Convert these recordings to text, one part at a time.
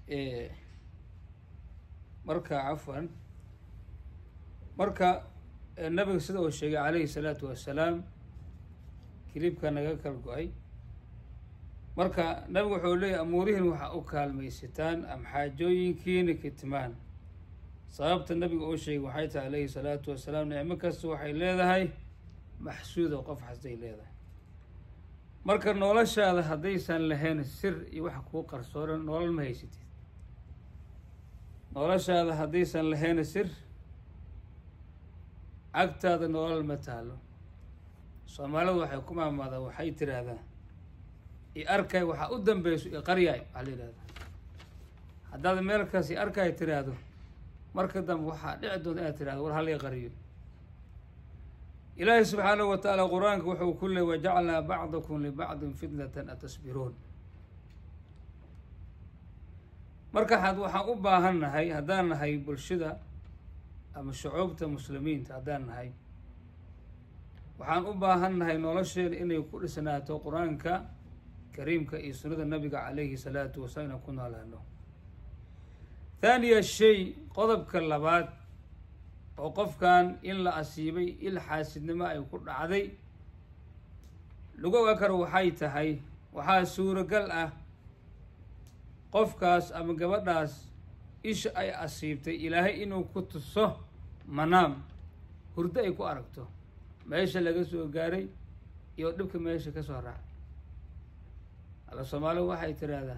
marka cafwan marka nabiga sida uu sheegay calayhi salaatu wassalaam kilibka naga kala go-ay marka nabigu wuxuu leeyahy amuurihin waxaa u kaalmaysataan ama xaajooyinkiina kitmaan sababta nabiga uu sheegay waxay tahay alayhi salaatu wasalaam nicmo kasta waxay leedahay maxsuuda qof xasday leedahay marka noloshaada haddaysan lahayn sir iyo waxa kuu qarsooran nolol ma haysatid noloshaada haddaysan lahayn sir agtaada nolol ma taalo soomaalidu waxay ku maamaadaa waxay tiraahdaa i arkay waxaa u dambeyso i qaryaay waxaa la yihahdaa haddaad meelkaas i arkay tiraahdo marka dambe waxaa dhici doonta inaad tirahdo war hal i qariyo ilaahi subxaanahu wa tacaala qur-aanka wuxuu ku leey wajacalnaa bacdakum libacdin fitnatan atasbiruun marka had waxaan u baahan nahay haddaan nahay bulshada ama shucuubta muslimiinta haddaan nahay waxaan u baahan nahay nolosheena inay ku dhisnaato qur-aanka kariimka iyo sunnada nabiga calayhi salaatu wasalaam inaan ku noolaano thaaniya shay qodobka labaad oo qofkan in la asiibay il xaasidnimo ay ku dhacday lagu oga karo waxay tahay waxaa suuragal ah qofkaas ama gabadhaas isha ay asiibtay ilaahay inuu ku tuso manaam hurdo ay ku aragto meesha laga soo gaaray iyo dhibka meesha ka soo raacay alla soomaalidu waxay tiraahdaa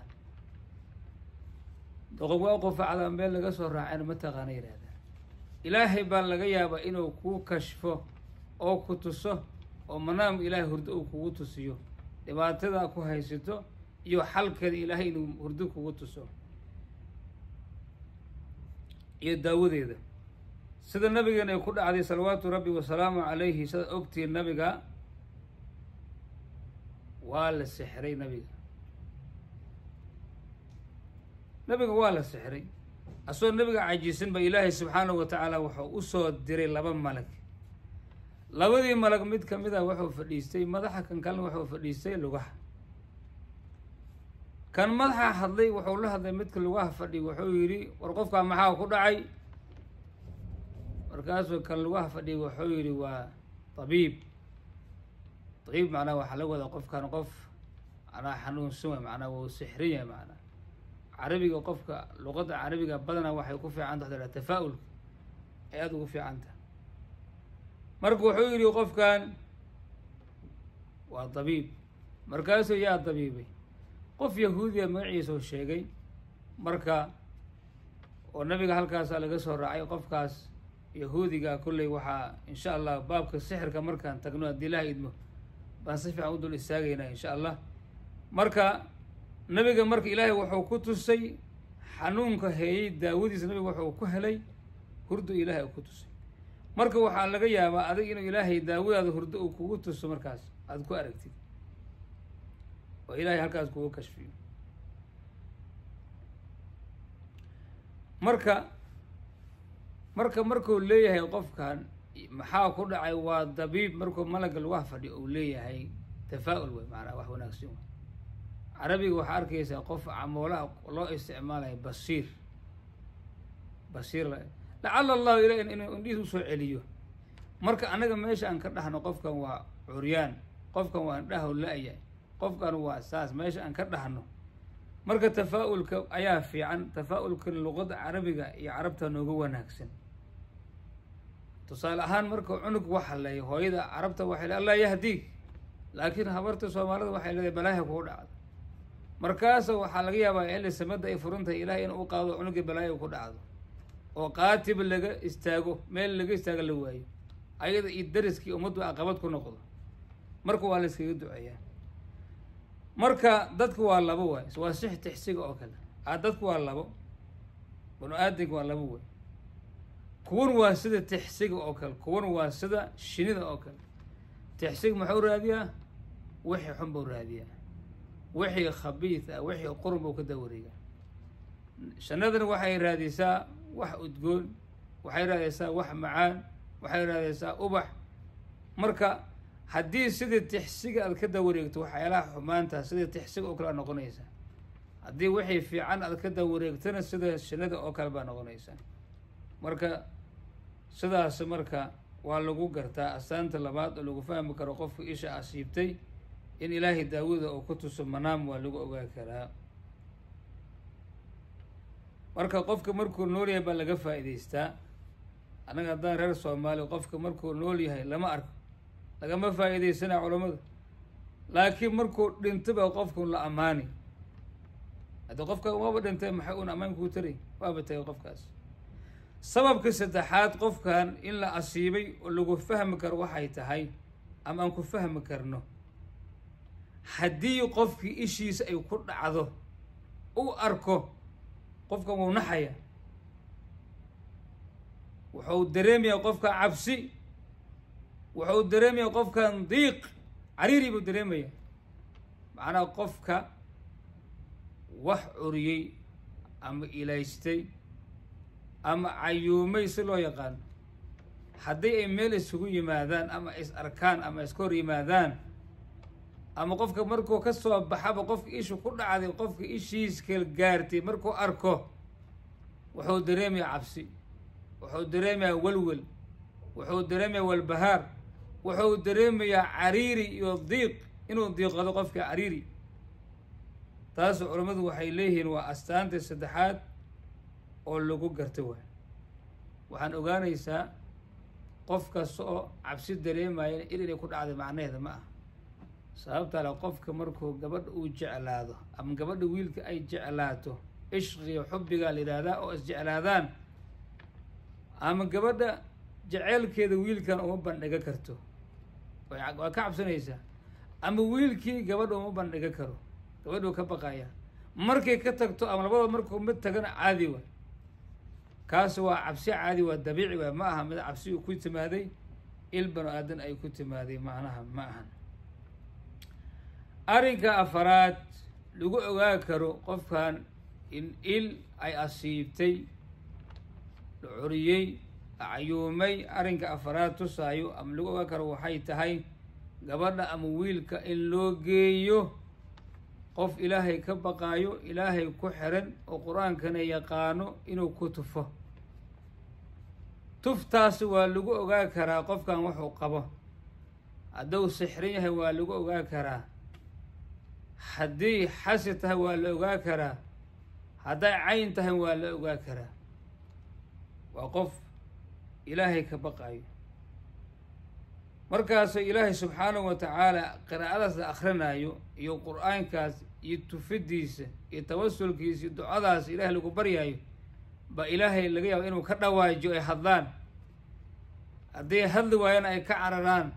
doqob waa qofacda meel laga soo raacayna mataqaana yihahdaa ilaahay baa laga yaabaa inuu kuu kashfo oo ku tuso oo manaam ilaahay hurdo uu kugu tusiyo dhibaatada ku haysato iyo xalkeeda ilaahay inuu hurdo kugu tuso iyo daawadeeda sida nabigeena ay ku dhacday salawaatu rabbi wasalaamu calayhi sidaad ogtihiin nabiga waa la sixray nabiga nabiga waa la sixray asagoo nabiga cajiisan ba ilaahay subxaanahu wa tacaala wuxuu usoo diray laba malag labadii malag mid kamid a wuxuu fadhiistay madaxa kan kalena wuxuu fadhiistay lugaha kan madaxa hadlay wuxuu la hadlay midka lugaha fadhi wuxuu yidhi war qofkaa maxaa ku dhacay markaasuu kan lugaha fadhi wuxuu yidhi waa tabiib tabiib macnaa waxaa la wada qofkan qof manaa xanuunsan way macnaa wau sixrin yahay macnaa carabiga qofka luqadda carabiga badanaa waxay ku fiican taha tafaa-ulka ay aada ugu fiican taha marka wuxuu yidhi qofkan waa dabiib markaasuu yaa dabiibay qof yahuudiya magaciisa u sheegay marka oo nabiga halkaasaa laga soo raacay qofkaas yahuudiga kolley waxaa insha allah baabka sixirka markaan tagno haddii ilaha idmo baan si fiican u dul istaagaynaa insha allah marka nabiga marka ilaahay wuxuu ku tusay xanuunka heeyey daawadiisa nabiga wuxuu ku helay hurdo ilaahay uu ku tusay marka waxaa laga yaabaa adig inuu ilaahay daawadaada hurdo uu kugu tuso markaas aada ku aragtid oo ilaahay halkaas kugu kashfiyo marka marka markuu leeyahay qofkan maxaa ku dhacay waa dabiib markuu malaga lugaha fadhiyo uu leeyahay tafaa-ul wey maanaa wax wanaagsan wey carabiga waxaa arkaysaa qof camoolaha loo isticmaalayo basiir basiir lacala allahu ila inuu indhihiis usoo celiyo marka annaga meesha aan ka dhahno qofkan waa curyaan qofkan waa indhaha la-yahay qofkan waa saas meesha aan ka dhahno marka tafaa-ulka ayaa fiican tafaa-ulka luqada carabiga iyo carabta nooga wanaagsan tusaale ahaan marka cunug waxaleeyo hooyada carabta waxay le allah yahdiig laakiin habarta soomaalida waxay leedahay balaaha kugu dhacdo markaasa waxaa laga yaabaa xilli samada ay furan tahay ilahay in u qaado cunuga balaayo ku dhacdo oo qaatiba laga istaago meel laga istaago la waayo ayada iyo dariskii ummaddu aqabad ku noqdo marka waa la iskaga duceeyaa marka dadku waa labo waay waa six tixsiga oo kale a dadku waa labo banu aadamka waa labo way kuwan waa sida tixsiga oo kale kuwan waa sida shinida oo kale tixsiga muxuu raadiyaa wixii xun buu raadiyaa wixii khabiid ah wixii qurun buu ka dawareegaa shanadana waxay raadisaa wax udgoon waxay raadaysaa wax macaan waxay raadaysaa ubax marka haddii sidii tixsiga aad ka dawareegto waxyaalaha xumaanta sidii tixsiga oo kale aad noqonaysaa haddii wixii fiican aad ka dawareegtana sida shinada oo kale baa noqonaysaa marka sidaas marka waa lagu gartaa astaanta labaad oo lagu fahmi karo qofka isha asiibtay in ilaahay daawada oo ku tuso manaam waa lagu ogaa karaa marka qofka markuu nool yahay baa laga faa'iidaystaa annaga haddaan reer soomaaliya qofka markuu nool yahay lama arko lagama faa'iidaysanaa culammada laakiin markuu dhinto baa qofkun la ammaani haddii qofka waaba dhintay maxay un ammaan kuu taray waaba tagay qofkaas sababka saddexaad qofkan in la asiibay oo lagu fahmi karo waxay tahay ama aan ku fahmi karno haddii qofkii ishiisa ay ku dhacdo u arko qofkan wuu naxaya wuxuu dareemayaa qofka cabsi wuxuu dareemayaa qofkan diiq cariiri buu dareemaya macnaha qofka wax curiyey ama ilaystay ama cayuumay si loo yaqaano haddii ay meel isugu yimaadaan ama is arkaan ama iska hor yimaadaan ama qofka markuu ka soo baxaba qofka ishu ku dhacday qofka ishiiska gaartay markuu arko wuxuu dareemayaa cabsi wuxuu dareemayaa welwel wuxuu dareemayaa walbahaar wuxuu dareemayaa cariiri iyo diiq inuu diiqado qofka cariiri taas culammadu waxay leeyihiin waa astaanta saddexaad oo lagu garto waay waxaan ogaanaysaa qof kasta oo cabsi dareemaya il inay ku dhacday macnaheeda ma ah sababta le qofka markuu gabadha uu jeclaado ama gabadha wiilka ay jeclaato ishqiga xubbigaa la yidhaahdaa oo isjeclaadaan ama gabadha jeceylkeeda wiilkan uma bandhiga karto waa ka cabsanaysaa ama wiilkii gabadha uma bandhiga karo gabadhuu ka baqaya markay ka tagto ama labada markuu mid tagana caadi waay kaas waa cabsi caadi waa dabiici waay ma aha mid cabsi uu ku timaaday il banu aadan ay ku timaaday macnaha ma ahan arrinka afaraad lagu ogaa karo qofkan in il ay asiibtay la curiyey la cayuumay arrinka afaraad tusaayo ama lagu ogaa karo waxay tahay gabadha ama wiilka in loo geeyo qof ilaahay ka baqaayo ilaahay ku xiran oo qur-aankana yaqaano inuu ku tufo tuftaasi waa lagu ogaa karaa qofkan wuxuu qabo hadduu sixrin yahay waa lagu ogaa karaa haddii xasi tahay waa la ogaa karaa hadday cayn tahay waa la ogaa karaa waa qof ilaahay ka baqaayo markaasoo ilaahay subxaanahu wa tacaala qiraa'adaas la akrinaayo iyo qur-aankaas iyo tufidiisa iyo tawasulkiisa iyo ducadaas ilaahay lagu baryaayo ba ilaahay laga yaabo inuu ka dhawaajiyo ay hadlaan hadday hadli waayana ay ka cararaan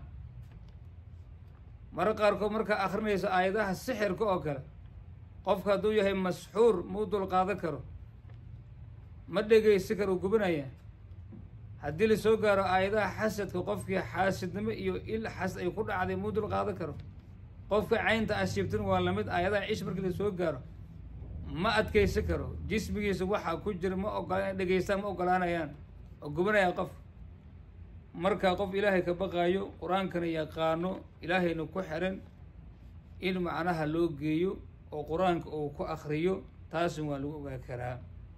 mara qaarkood markaa akrinayso aayadaha sixirka oo kale qofka hadduu yahay masxuur mau dul qaadan karo ma dhegaysi karo gubinaya haddii lasoo gaaro aayadaha xasadka qofkii xaasidnimo iyo il xas ay ku dhacday mau dul qaadan karo qofka caynta ashiibtin waa lamid aayadaha cish markii lasoo gaaro ma adkaysan karo jismigiisa waxaa ku jira ma ogola inay dhegaystaan ma ogolaanayaan oo gubinaya qof marka qof ilaahay ka baqaayo qur-aankana yaqaano ilaahayna ku xiran in macnaha loo geeyo oo qur-aanka uu ku akriyo taasin waa lagu ogaa karaa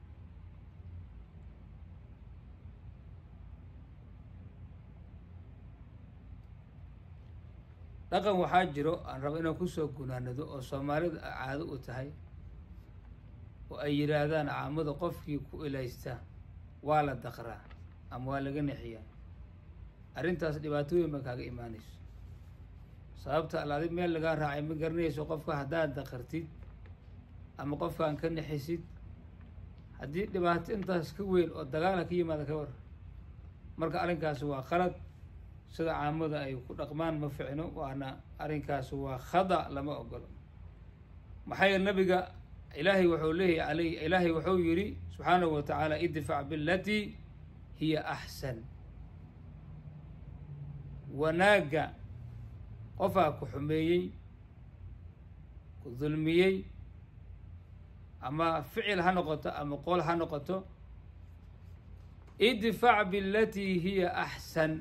dhaqan waxaa jiro aan rabo inaan kusoo gunaanado oo soomaalida caado u tahay oo ay yidhaahdaan caamada qofkii ku ilaysta waa la daqraa ama waa laga nexiyaa arrintaas dhibaatooyin ba kaaga imaanayso sababta alaadi meel lagaa raacay ma garanayso qofka haddaad daqartid ama qofkaan ka nexisid haddii dhibaato intaas ka weyn oo dagaala ka yimaada ka war marka arrinkaasi waa qalad sida caamada ay ku dhaqmaan ma ficno waana arrinkaasi waa khada lama ogolo maxaa yeele nabiga ilaahay wuxuu leeyahy aley ilaahay wuxuu yidhi subxaanahu wa tacaala idfac bilatii hiya axsan wanaagga qofaa ku xumeeyey ku dulmiyey ama ficil ha noqoto ama qool ha noqoto idfac bilatii hiya axsan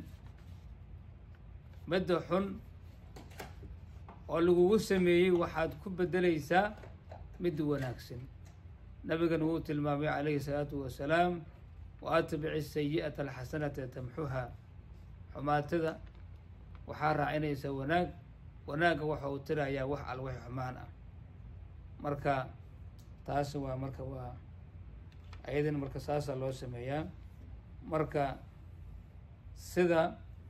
midda xun oo lagugu sameeyey waxaad ku beddelaysaa mid wanaagsan nabigana wuu tilmaamay calayhi salaatu wasalaam wa atbici sayi'ata alxasanata tamxuha xumaatada waxaa raacinaysa wanaag wanaagga waxa uu tirayaa wax al wix xumaan ah marka taas waa marka waa ayadan marka saasaa loo sameeyaa marka sida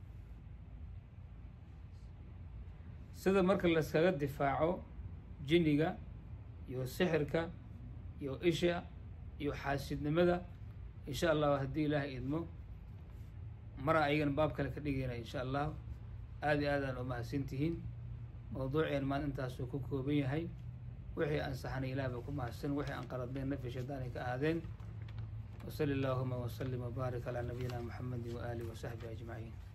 sida marka laskaga difaaco jinniga iyo sixirka iyo isha iyo xaasidnimada insha allahu haddii ilaahay idmo mara ayagana baab kale ka dhigayna insha allah aada iyo aadaan umahadsan tihiin mawduuceen maan intaasuu ku kooban yahay wixii ansaxana ilaah ba ku mahadsan wixii aan qaladnayn nafi shaydaani ka ahaadeen wasali allahuma wasalim wabaarik calaa nabiyina muxamedi waaalihi wasaxbihi ajmaciin